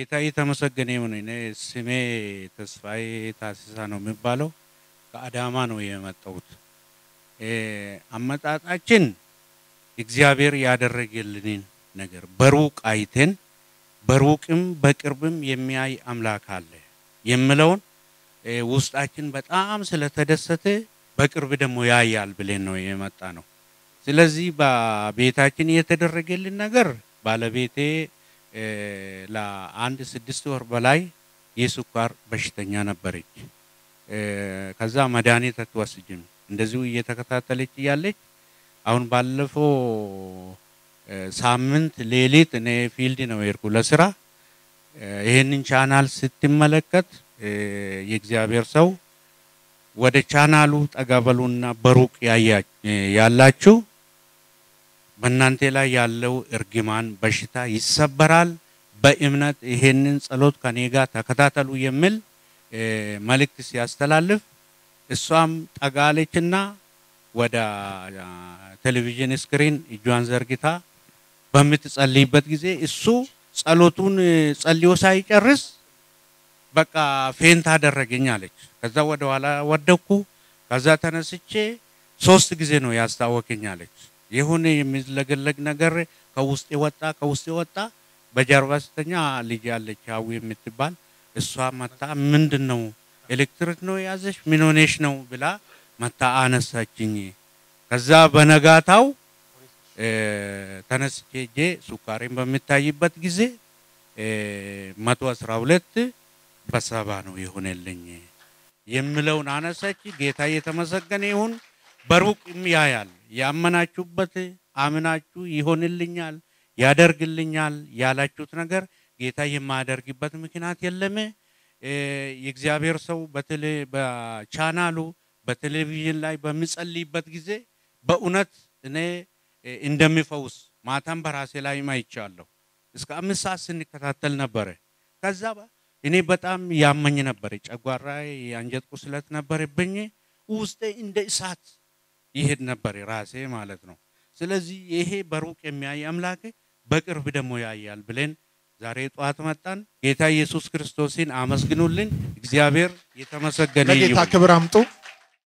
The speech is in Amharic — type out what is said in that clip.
ጌታ የተመሰገነ ይሁን። እኔ ስሜ ተስፋዬ ታሲሳ ነው የሚባለው። ከአዳማ ነው የመጣሁት። አመጣጣችን እግዚአብሔር ያደረገልንን ነገር በሩቅ አይተን በሩቅም በቅርብም የሚያይ አምላክ አለ የምለውን ውስጣችን በጣም ስለተደሰተ በቅርብ ደግሞ ያያል ብለን ነው የመጣ ነው። ስለዚህ በቤታችን የተደረገልን ነገር ባለቤቴ ለአንድ ስድስት ወር በላይ የስኳር በሽተኛ ነበረች። ከዛ መድኃኒት አትወስጅም እንደዚሁ እየተከታተለች እያለች አሁን ባለፈው ሳምንት ሌሊት እኔ ፊልድ ነው የሄድኩ ለስራ። ይህንን ቻናል ስትመለከት የእግዚአብሔር ሰው ወደ ቻናሉ ጠጋበሉና በሩቅ ያላችሁ በእናንተ ላይ ያለው እርግማን በሽታ ይሰበራል። በእምነት ይሄንን ጸሎት ከኔ ጋር ተከታተሉ የሚል መልእክት ሲያስተላልፍ እሷም ጠጋለችና ወደ ቴሌቪዥን ስክሪን እጇን ዘርግታ በምትጸልይበት ጊዜ እሱ ጸሎቱን ጸልዮ ሳይጨርስ በቃ ፌንት አደረገኝ አለች። ከዛ ወደ ኋላ ወደኩ። ከዛ ተነስቼ ሶስት ጊዜ ነው ያስታወከኝ አለች። የሆነ የሚለገለግ ነገር ከውስጥ ወጣ ከውስጥ ወጣ። በጀርባ ስተኛ ልጅ ያለች አዊ የምትባል እሷ መታ ምንድን ነው ኤሌክትሪክ ነው የያዘሽ ምን ሆነሽ ነው ብላ መታ አነሳችኝ። ከዛ በነጋታው ተነስቼ ሄጄ ሱካሬን በሚታይበት ጊዜ መቶ አስራ ሁለት በሰባ ነው የሆነልኝ የምለውን አነሳች። ጌታ የተመሰገነ ይሁን። በሩቅም ያያል። ያመናችሁበት አምናችሁ ይሆንልኛል፣ ያደርግልኛል ያላችሁት ነገር ጌታ የማያደርግበት ምክንያት የለም። የእግዚአብሔር ሰው በቻናሉ በቴሌቪዥን ላይ በሚጸልይበት ጊዜ በእውነት እኔ እንደሚፈውስ ማታም በራሴ ላይ አይቻለሁ። እስከ አምስት ሰዓት ስንከታተል ነበረ። ከዛ እኔ በጣም ያመኝ ነበር። ጨጓራ የአንጀት ቁስለት ነበረብኝ። ውስጤ እንደ እሳት ይሄድ ነበር ራሴ ማለት ነው። ስለዚህ ይሄ በሩቅ የሚያይ አምላክ በቅርብ ደግሞ ያያል ብለን ዛሬ ጠዋት መጣን። ጌታ ኢየሱስ ክርስቶስን አመስግኑልን። እግዚአብሔር የተመሰገነ ለጌታ ይሁን። ክብር አምጡ።